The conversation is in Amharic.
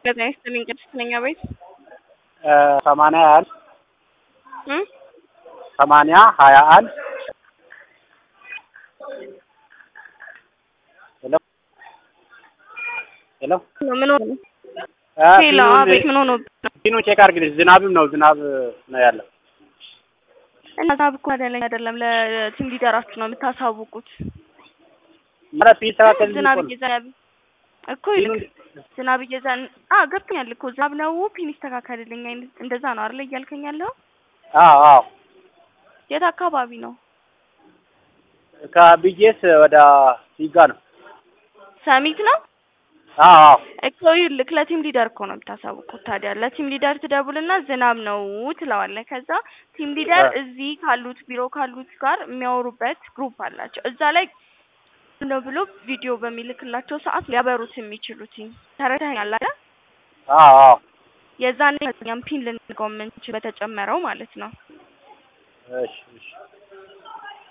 ጤና ይስጥልኝ ቅድስት ነኝ አቤት ሰማንያ አንድ እ ሰማንያ ሀያ አንድ ሄሎ ሄሎ ምን ሆነ አ ሄሎ ፊኑን- አቤት ምን ሆኖ ፊኑ ቼክ አድርግልኝ። ዝናብም ነው ዝናብ ነው ያለው። እና ዛብ እኮ አይደለም አይደለም ለቲም ሊደራችሁ ነው የምታሳውቁት ማለት ቢስተካከል ዝናብ እየዘነበ እኮ ይልቅ ፊኑን ዝናብ እየዘን አ ገብቶኛል እኮ ዝናብ ነው ፒን ይስተካከልልኝ አይነት እንደዛ ነው አይደል እያልከኝ ያለው አዎ አዎ የት አካባቢ ነው ከብዬስ ወደ ሲጋ ነው። ሰሚት ነው አዎ አዎ እኮ ይልክ ለቲም ሊደር እኮ ነው የምታሳውቁት ታዲያ ለቲም ሊደር ትደውልና ዝናብ ነው ትለዋለህ ከዛ ቲም ሊደር አ- እዚህ ካሉት ቢሮ ካሉት ጋር የሚያወሩበት ግሩፕ አላቸው እዛ ላይ ነው ብሎ ቪዲዮ በሚልክላቸው ሰዓት ሊያበሩት የሚችሉት ተረዳኸኛል አይደል አዎ አዎ የዛኔ እኛም ፒን ልንገው የምንችል በተጨመረው ማለት ነው እሺ እሺ